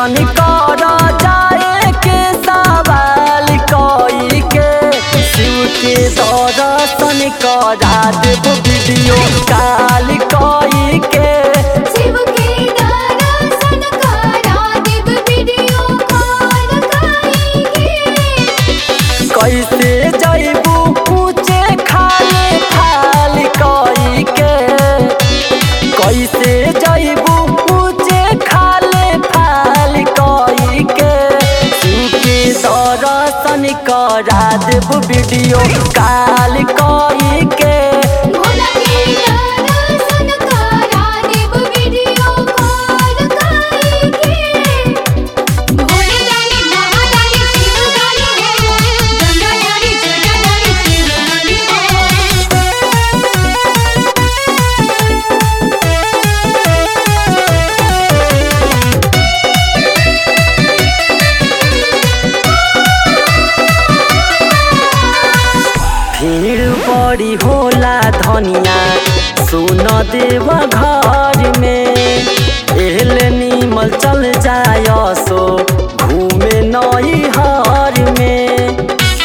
जन कर जाए के सवाल कई के शिव के दर्शन करा देव वीडियो काल कई के शिव के दर्शन करा देव वीडियो कॉल करेंगे कैसे जैबू ऊंचे खाले खाल कई के कैसे जैबू ऊंचे खाले फाल कई के शिव के दर्शन करा देव वीडियो काल कई के भोला के दर्शन करा देव वीडियो कॉल करेंगे भोले दानी महादानी शिव दानी हो गंगा दानी जटा दानी शिव दानी भीड़ बड़ी होला धनिया सुन देव घर में एहले नीमल चल जाय सो घूमे नई हर में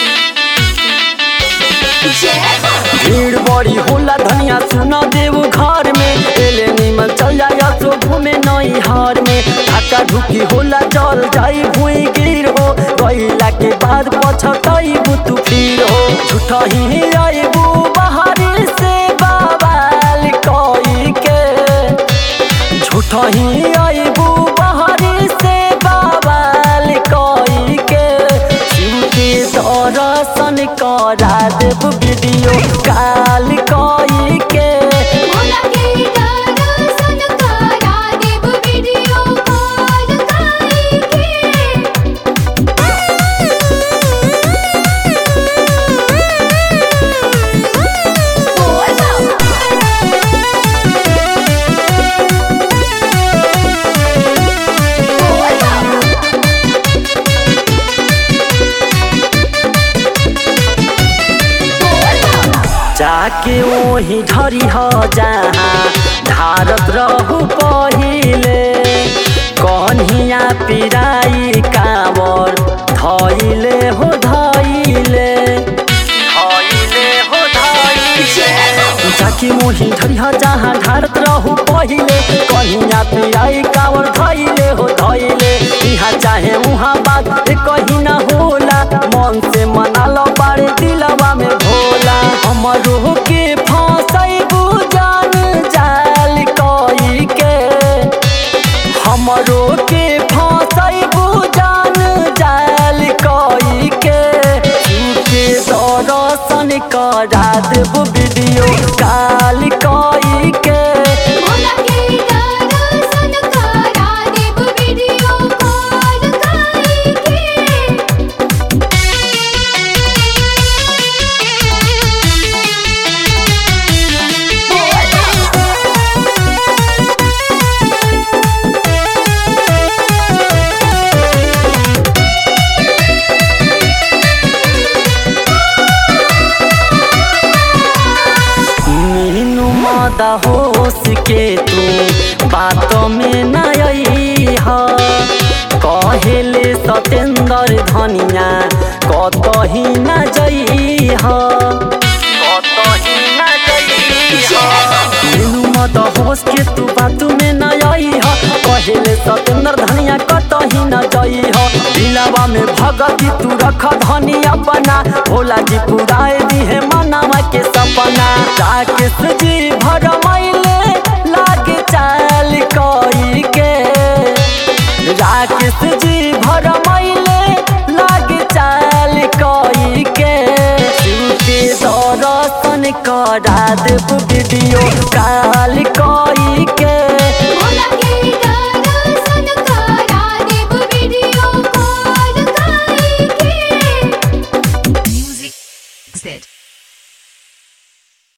भीड़ बड़ी होला धनिया सुन देव घर में एले नीमल चल जाय सो घूमे नई हर में धक्का धुकी होला जल जाई भुई गिर हो गईला के बाद पछतई तू फिर हो झूठा ही आईबू बाहरी से बवाल कई के झूठा ही आईबू बाहरी से बवाल कई के शिव के दर्शन करा देव वीडियो काल कई के भोला के दर्शन करा देव वीडियो कॉल करेंगे बोल जाके ओही धरी ह जहाँ धारत रहू पहिले कन्हिया पिराई कावर धैले हो धैले धैले हो धैले जाके मोही धरी ह जहाँ धारत रहू पहिले कन्हिया पिराई कावर धैले हो धैले इहाँ चाहे उहाँ बात कहीं ना होला मन से मना लो बारे दिलवा में भोला हमरो के फंसैबू जान जाल कई के हमरो के फंसैबू जान जाल कई के के दर्शन करा देब वीडियो काल कई के भोला के दर्शन करा देव वीडियो कॉल करेंगे मीनू मादा होश के तू बात में न आई ह कहेले सतेंद्र धनिया कतही न जई ह कतही न जई ह मीनू मादा होश के तू बात में न आई ह कहेले सतेंद्र धनिया कतही न जई ह दिलवा में भगती तू रख धनिया बना भोला जी पुराए दी है मनावा के सपना राकेश जी भरमैले लागे चाल कई के राकेश जी भरमैले लागे चाल कई के शिव के दर्शन करा देव वीडियो